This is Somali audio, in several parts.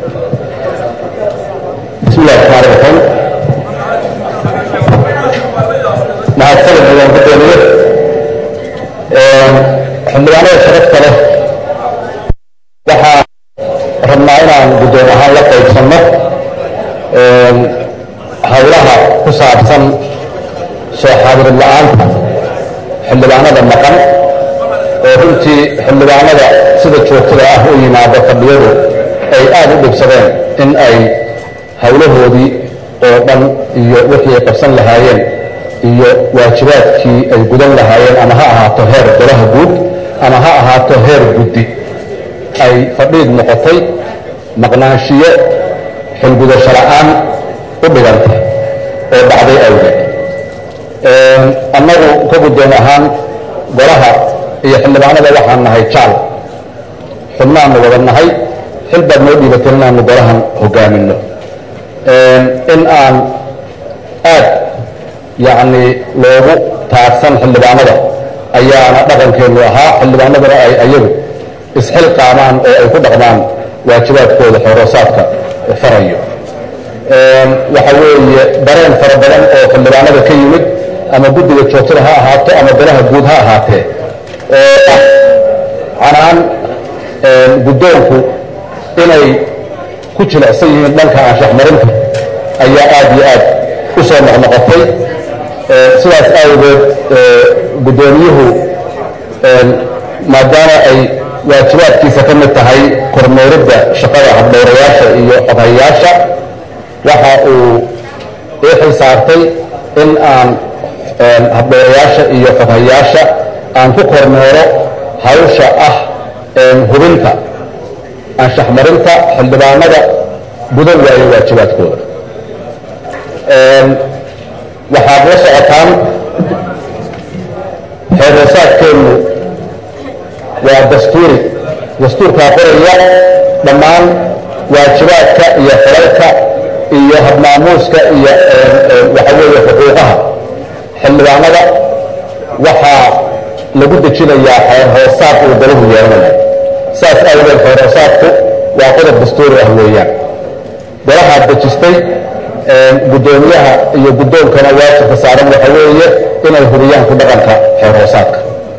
bismi illahi raxmaan raxiim mahadsanid mudan gudoomiye xildhibaanada sharafta leh waxaa rabnaa inaan guddoon ahaan la qaybsanno howlaha ku saabsan soo xaadirid la-aanta xildhibaanada maqan oo runtii xildhibaanada sida joogtada ah u yimaado fadhiyadu ay aad u dhibsadeen in ay howlahoodii oo dhan iyo wixii ay qabsan lahaayeen iyo waajibaadkii ay gudan lahaayeen ama ha ahaato heer golaha guud ama ha ahaato heer guddi ay fadhiid noqotay maqnaanshiyo xilgudasho la'aan u dhigantay oo dhacday awgeed annagu ka guddoon ahaan golaha iyo xildhibaanada waxaan nahay jaal xubnaannu wada nahay xil baad noo dhiibateen inaannu golahan hogaaminno in aan aad yacni loogu taagsan xildhibaanada ayaana dhaqankeennu ahaa xildhibaanaduna ay ayagu isxil qaamaan oo ay ku dhaqmaan waajibaadkooda xooroosaadka farayo waxa weeye dareen fara badan oo xildhibaanada ka yimid ama guddiga joogtada ha ahaato ama golaha guud ha ahaatee oo ah canaan guddoonku inay ku jilicsan yihiin dhanka anshaxmarinta ayaa aad iyo aad u soo noqnoqotay sidaas awgeed guddoomiyuhu maadaama ay waajibaadkiisa ka mid tahay kormeeridda shaqada habdhowrayaasha iyo xoghayaasha waxa uu ii xil saartay in aan habdhowrayaasha iyo xoghayaasha aan ku kormeero hawsha ah hubinta anshaxmarinta xildhibaanada gudan waayo waajibaadkooda waxaad la socotaan xeeroosaadkeennu waa dastuuri dastuurkaa qoraya dhammaan waajibaadka iyo xilalka iyo habmaamuuska iyo waxa weeye xuquuqaha xildhibaanada waxaa lagu dejinayaa xeer hoosaad uu golahu yeelanayo saas awgeed xeer hoosaadku waa qodob dastuuri ah weeyaan golahaad dejistay guddoomiyaha iyo guddoonkana waajibka saaran waxa weeye inay hubiyaan ku dhaqanka xeer hoosaadka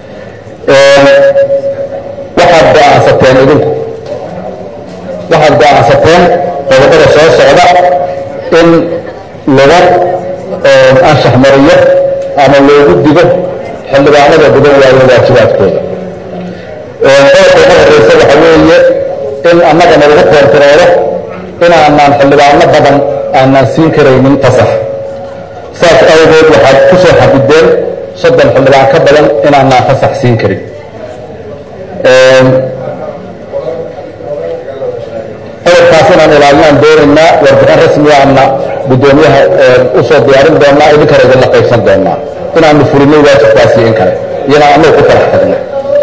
waxaad go'aansateen idinku waxaad go'aansateen qodobada soo socda in lagu anshax mariyo ama loogu digo xildhibaanada gudan waayo waajibaadkooda qodobka ugu horreysa waxa weeye in annagana lagu koontaroolo inaanaan xildhibaano badan aanaan siin karaynin fasax saas awgeed waxaad ku soo xadideen soddon xildhibaan ka badan inaanaan fasax siin karin qodobkaas inaan ilaalinaan doonaynaa warbixin rasmiyaana guddoomiyaha u soo diyaarin doonaa idinkana idinla qaybsan doonaa inaanu fulinay waajibkaasi in kale iyana annagu ku talax tagno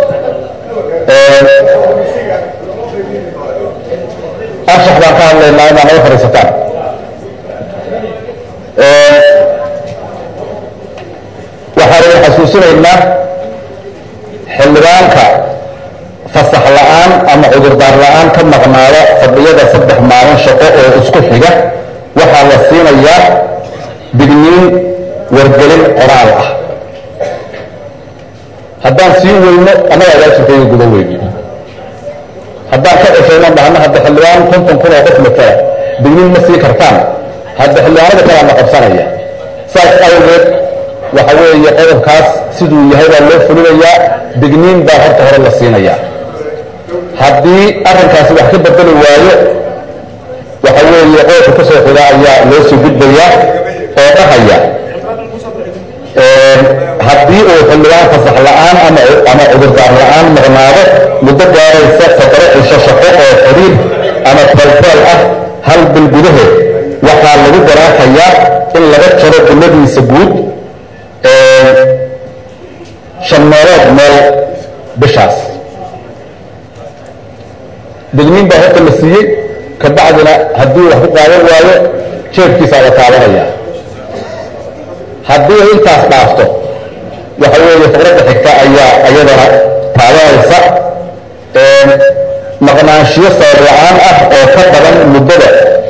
anshax baan ka hadlaynaa inaa naga fadhiisataan waxaan idin xasuusinaynaa xildhibaanka fasax la'aan ama cudurdaar la'aan ka maqnaada fadhiyada saddex maalin shaqo oo isku xiga waxaa la siinayaa digniin wargelin qoraal ah haddaan sii weyno annagaa waajibkayga guda weyni haddaan ka ceshayno dhahno hadda xildhibaan konton kun oo qof matala digniin ma sii kartaan hadda xildhibaanada kalaa na qabsanaya saas awgeed waxa weeye qodobkaas siduu yahay baa loo fulinayaa digniin baa horta hore la siinayaa haddii arrinkaasi wax ka bedeli waayo waxa weeye qodobka ka soo xiga ayaa loo soo gudbayaa oo dhahaya haddii uu xildhibaan fasax la'aan ama cudurdaar la'aan maqnaado muddo gaaraysa fadaro cisho shaqo oo xiriir ama taaltaal ah hal bil gudaheed waxaa lagu garaafayaa in laga jaro guladiisa guud shan meelood meel bishaas digniin baa horta la siiyey kabacdina haddii wax ku qaadan waayo jeebkiisaa la taabanaya haddii intaas dhaafto waxa weeye faqradda xigta ayaa iyadana taabanaysa maqnaanshiyo sabab la-aan ah oo ka badan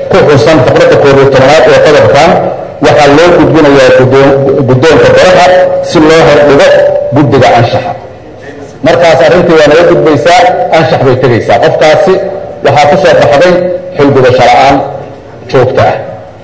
ku xusan faqradda koob iyo tobanaad ee qodobkan waxaa loo gudbinayaa guddoonka golaha si loo hordhigo guddiga anshaxa markaas arrintii waa naga gudbaysaa anshax bay tegaysaa qofkaasi waxaa ku soo baxday xilgudasho la-aan joogta ah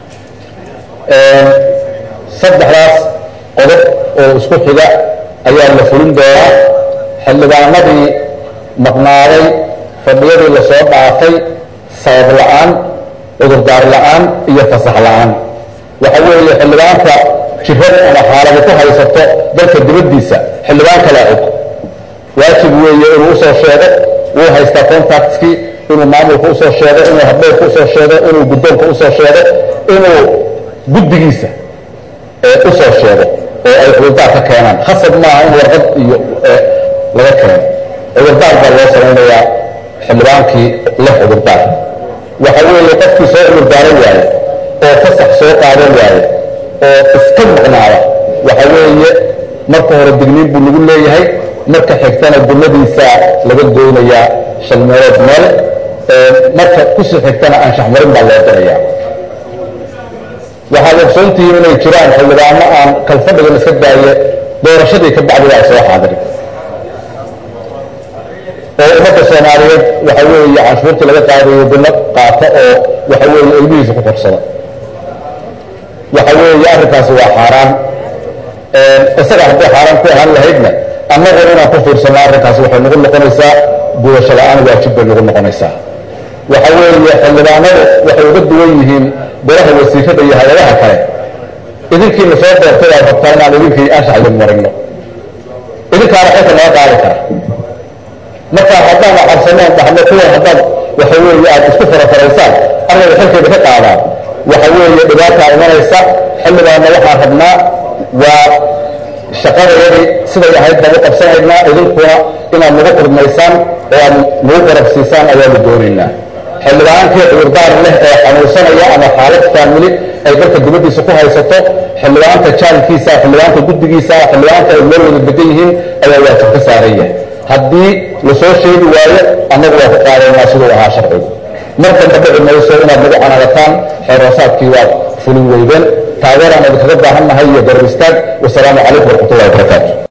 saddexdaas qodob oo isku xiga ayaa la fulin doonaa xildhibaanadii maqnaaday fadhiyadii la soo dhaafay sabab la-aan cudurdaar la-aan iyo fasax la-aan waxa weeye xildhibaanka jirad ama xaalada ku haysato dalka dibaddiisa xildhibaan kala og waajib weeye inuu usoo sheego wuu haystaa contactkii inuu maamulka usoo sheego inuu habdhowrka usoo sheego inuu guddoonka usoo sheego inuu guddigiisa usoo sheego oo ay cudurdaar ka keenaan khasab maaha in warqad iyo laga keeno cudurdaar baa loo samaynayaa xildhibaankii leh cudurdaar waxa weeye qofkii soo cudurdaaran waaye oo fasax soo qaadan waaye oo iska maqnaada waxa weeye marka hore digniin buu lagu leeyahay marka xigtana guladiisa laga goynayaa shan meelood meel marka kusii xigtana anshax marin baa loo dirayaa waxaad ogsoontihiin inay jiraan xildhibaano aan kalfadhigan iska daaye doorashadii ka bacdi waa soo xaadirin oo ummadda soomaaliyeed waxa weeye canshuurtii laga qaadayo dino qaata oo waxa weeye ilmihiisa ku korsada waxa weeye arrinkaasi waa xaaraan isaga hadday xaaraan ku ahaan lahaydna annaguna inaan ku fiirsano arrinkaasi waxay nagu noqonaysaa gudasho la-aan waajib bay nagu noqonaysaa waxa weeye xildhibaanadu waxay uga duwan yihiin golaha wasiirada iyo hay-adaha kale idinkiina soo doortay aad rabtaa inaan idinkii anshax idin marino idinkaana xilka naga qaadi kara marka haddaan cabsaneen dhahno kuwan haddaad waxa weeye aad isku farafaraysaan annaga xilkeeda ka qaadaan waxa weeye dhibaataa imanaysa xildhibaanna waxaan rabnaa waa shaqadayadii siday ahayd baan u qabsanaynaa idinkuna inaad nagu qurmaysaan oo aad nagu garab siisaan ayaanu doonaynaa xildhibaankii cudurdaar leh ee xanuunsanaya ama xaalad faamili ay dalka dibaddiisa ku haysato xildhibaanka jaalkiisa xildhibaanka guddigiisa xildhibaanka ay meel wada degan yihiin ayaa waajib ka saaran yahay haddii lasoo sheegi waayo annagu waa ku qaadaynaa siduu ahaa sharcigu mar damba dhici mayso inaad nagu canaadataan xeeroosaadkii waad fulin weydeen taageeraan idinkaga baahan nahay iyo garab istaag wasalaamu calaykum waraxmatullahi wabarakaatu